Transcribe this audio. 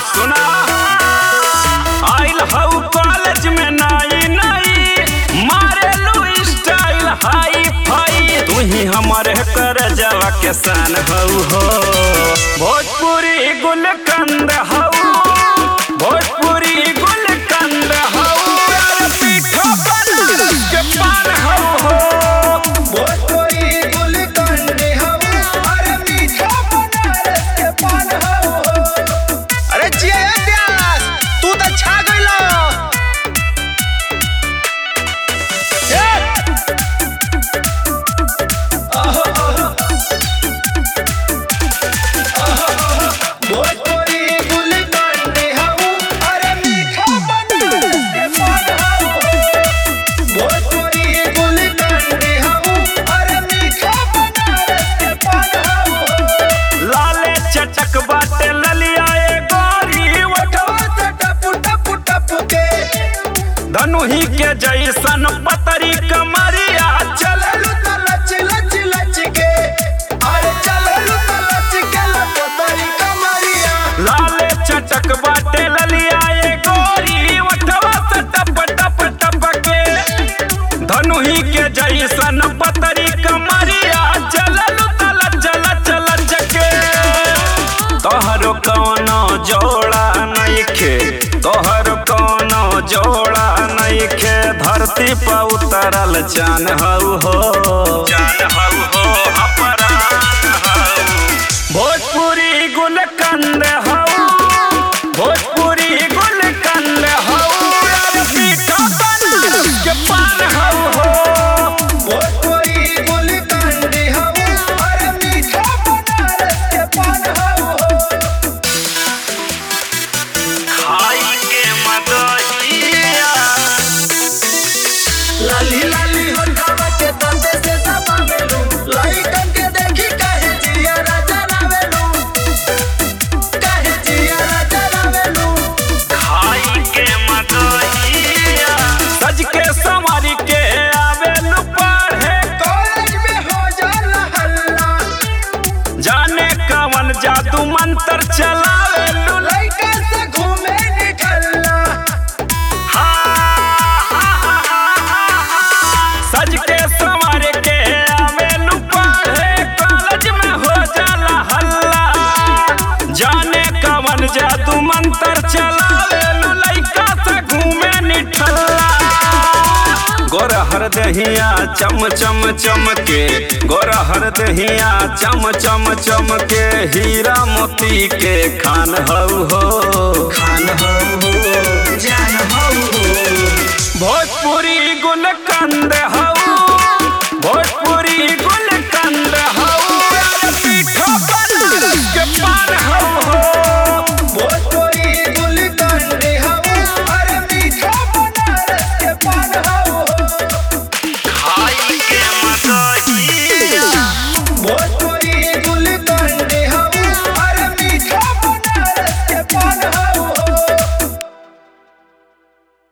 सुना आइल हऊ कॉलेज में नाई नाई मारे लू स्टाइल हाई फाई तू ही हमारे कर जवा के सान हऊ हो भोजपुरी गुलकंद हऊ भोजपुरी गुलकंद हऊ यार पीठा बनारस के पान हऊ हो भोजपुरी गुलकंद हऊ अरे मीठा बनारस के पान हऊ अरे जिया व्यास तू तो छा गइलो भोजपुरी गुलकंद हऊ अरे मीठा बनारस के पान हऊ भोजपुरी गुलकंद हऊ अरे मीठा बनारस के पान हऊ लाले चटक बाटे ललिया ए गोरी ओठवा से टपु टपु टपु के धनुही के जैसन पतरी कमरिया चल चललू त लच लच लच के अरे चललू त लच के लपतरी कमरिया लाले चटक बाटे ललिया ए गोरी ओठवा से टप टप टप के धनुही के जैसन पतरी कमरिया चललू तल चल चल चके तोहरो कौनो जोड़ा नइखे तोहर कौनो जोड़ा नइखे धरती पर उतरल चान हऊ हो चान हऊ हो अपरान हऊ भोजपुरी गुलकंद हऊ भोजपुरी गुलकंद हऊ यार पीठा बनारस के पान हऊ हो भोजपुरी गुलकंद हऊ अरे मीठा बनारस के पान हऊ खाई के मदहिया लाली लाली होठवा के दंदे से दबावेलू लाइकन के देखी काहे जिया राजा रावेलू काहे जिया राजा रावेलू खाई के मदहिया सज के संवारी के आवेलू पढ़े कॉलेज में हो जाला हल्ला जाने कवन जादू मंत्र चलावेलू लइका से घूमे निकलना सज के संवार के आवेलू पढ़े कॉलेज में हो जाला हल्ला जाने कवन जादू मंत्र चलावेलू लइका से घूमे निठल्ला गोर हर दहिया चम चम चमके गोर हर दहिया चम चम चमके हीरा मोती के खान हऊ हो खान हऊ हो जान हऊ भोजपुरी गुलकंद हऊ